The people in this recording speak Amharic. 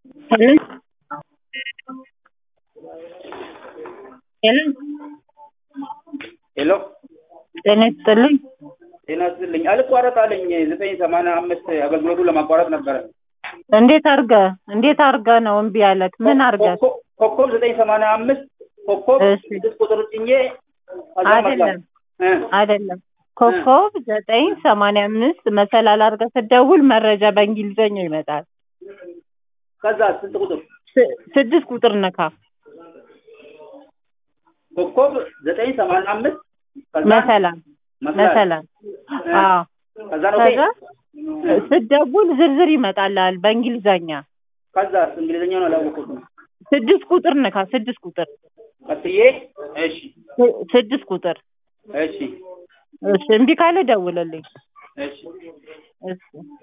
Hello? ሄሎ ሄሎ ጤና ይስጥልኝ። ጤና ይስጥልኝ። አልቋረጥ አለኝ ዘጠኝ ሰማንያ አምስት አገልግሎቱ ለማቋረጥ ነበረ። እንዴት አርገ እንዴት አርገ ነው እምቢ ያለክ? ምን አርገ? ኮከብ- ኮከብ ዘጠኝ ሰማንያ አምስት ኮከብ እሺ። ስድስት ቁጥር ጭኜ ከዛ አይደለም እ አይደለም ኮከብ ዘጠኝ ሰማንያ አምስት መሰላል አርገ ስትደውል መረጃ በእንግሊዘኛ ይመጣል። ከዛ ስንት ቁጥር ስ- ስድስት ቁጥር ነካ ኮከብ ዘጠኝ ሰማንያ አምስት ከዛ መሰላል መሰላል መሰላል አዎ ከዛ ነው ከዛ ስትደውል ዝርዝር ይመጣልሃል በእንግሊዘኛ ከዛ እንግሊዝኛውን አላወቁትም። ስድስት ቁጥር ነካ ስድስት ቁጥር ቀጥዬ እሺ ስ- ስድስት ቁጥር እሺ እሺ እምቢ ካለ ደውልልኝ እሺ እሺ